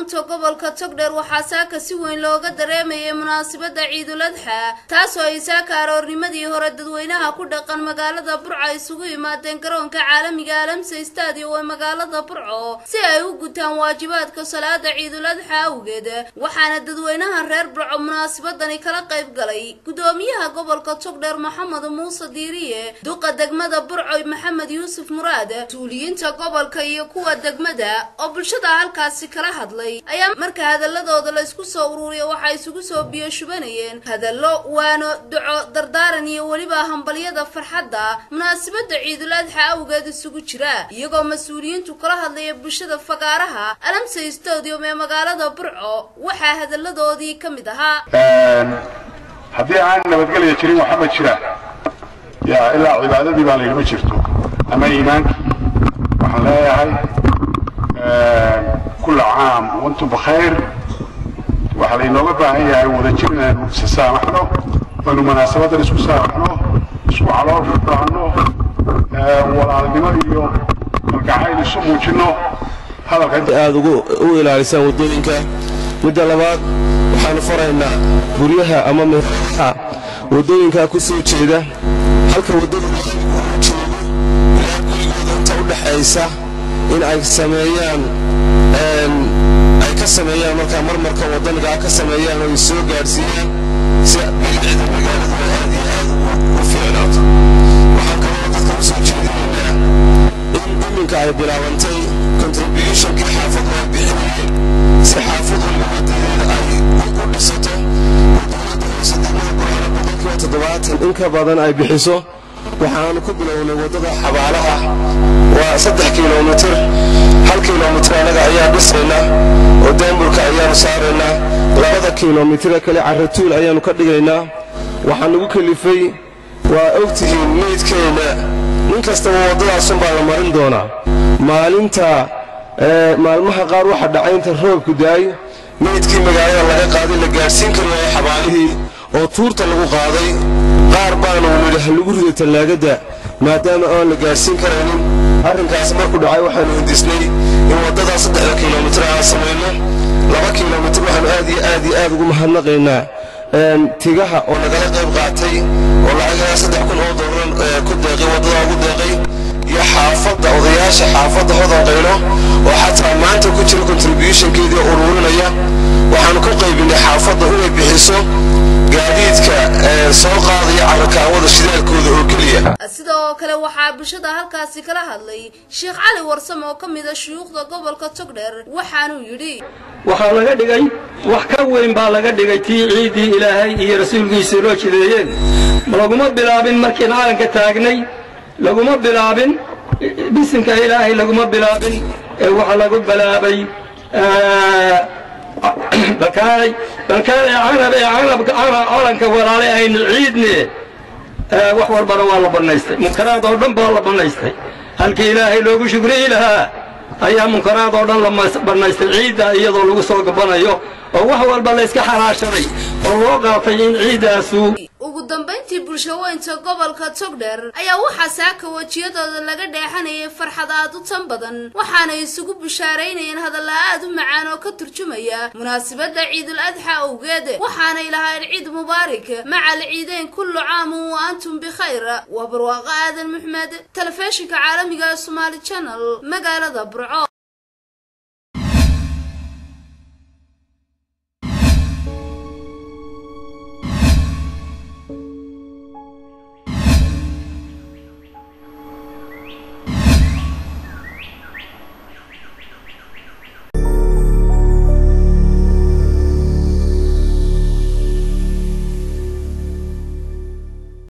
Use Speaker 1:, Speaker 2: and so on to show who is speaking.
Speaker 1: maamulka gobolka togdheer waxaa saaka si weyn looga dareemayay munaasabadda ciidul adxa taasoo ay saaka aroornimadii hore dadweynaha ku dhaqan magaalada burco isugu yimaadeen garoonka caalamiga alamsa stadium ee magaalada burco si ay u gutaan waajibaadka salaada ciidul adxa awgeed waxaana dadweynaha reer burco munaasabadani kala qayb galay gudoomiyaha gobolka togdheer maxamed muuse diiriye duqa degmada burco maxamed yuusuf muraad mas-uuliyiinta gobolka iyo kuwa degmada oo bulshada halkaasi kala hadlay ayaa marka hadaladooda la isku soo ururiya waxaa isugu soo biyo shubanayeen hadallo waano duco dardaaran iyo weliba hambalyada farxadda munaasabada ciidul adxa awgeed isugu jira iyagoo mas-uuliyiintu kala hadlaya bulshada fagaaraha alamsa stadium ee magaalada burco waxaa hadaladoodii ka mid ahaa
Speaker 2: haddii aan nabadgelya jirin waxa ma jira ya ilaa cibaadadii baa laydhima jirto ama iimaankii waxaan leeyahay kula caam wantum bakhayr waxaa laynooga baahan yahay wadajir inaanu isasaamaxno oonu munaasabadan isku saamaxno isku calool furdaanno walaalnimo iyo kalgacayl isu muujinno hadalka
Speaker 3: aad u ilaalisaan waddooyinka midda labaad waxaanu faraynaa guryaha ama meelaha waddooyinkaa ku soo jeeda halka waddada jeedo ilaa gurigooda inta u dhaxaysa in ay sameeyaan ay ka sameeyaan markaa marmarka waddanigaa ka sameeyaan oo ay soo gaadhsiiyaan si bilicda magaaladu ay aad iyo aad u fiicnaato waxaan kaloo dadka u soo jeedinaynaa in iminka ay bilaabantay contributionkii xaafadu ay bixinayeen si xaafad walba wadadeeda ay u dhisato dowladda hoose degmada burcana boqolkiiba toddobaatan in ka badan ay bixiso waxaanu ku bilownay waddada xabaalaha waa saddex kilomitir hal kilomitir annaga ayaa dhisaynaa oo daamburka ayaanu saaraynaa labada kilomitire kale carratuul ayaanu ka dhigaynaa waxaa nagu kelifay waa ogtihiin meydkeenna nin kastaba waddadaasun baa la marin doonaa maalinta maalmaha qaar waxa dhacay inta roobku daay meydkii magaalada laga qaaday la gaadhsiin kari waayo xabaalihii oo tuurta lagu qaaday qaar baanu nidhi ha lagu rido tallaagadda maadaama aan la gaadhsiin karaynin arrinkaas markuu dhacay waxaanu hindisnay in waddadaa saddexda kilomitir aan samayno laba kilomitir waxaanu aad iyo aad iyo aad ugu mahadnaqaynaa tigaha oo nagala qayb qaatay oo lacagaha saddex kun oo dooran ku deeqay waddadaa ugu deeqay iyo xaafadda odayaasha xaafadda hodan qaylo oo xataa maanta ku jira contributionkeedii oo ururinaya waxaanu ku qaybinay xaafadda inay bixiso gaadiidka soo qaadaya carakaawada shidaalkooda oo keliya
Speaker 1: sidoo kale waxaa bulshada halkaasi kala hadlay sheekh cali warsam oo ka mid a shuyuukhda gobolka togdheer waxaanuu yidhi
Speaker 4: waxaa laga dhigay wax ka weyn baa laga dhigay tii ciiddii ilaahay iyo rasuulkiisa loo jideeyeen laguma bilaabin markiin caalanka taagnay laguma bilaabin bisinka ilaahay laguma bilaabin ee waxaa lagu bilaabay balkaanay balkaanay canab ee canabka calanka walaale aynu ciidne wax walbana waa la bannaystay munkaraad oo dhan baa la bannaystay halkii ilaahay loogu shukriyi lahaa ayaa munkaraad oo dhan la bannaystay ciidda iyadoo lagu soo gabanayo oo wax walba layska xalaashaday oo loo qaatay in ciiddaasu
Speaker 1: ugu dambayntii bulshaweynta gobolka togdheer ayaa waxaa saaka wejiyadooda laga dheexanayay farxad aad u tan badan waxaanay isugu bushaaraynayeen hadalla aad u macaan oo ka turjumaya munaasabadda ciidul adxa awgeed waxaanay lahayn ciid mubaarak macal ciideyn kullu caamun wa antum bikhayr waa barwaaqo aadan maxmed telefishinka caalamiga ee somaali channel magaalada burco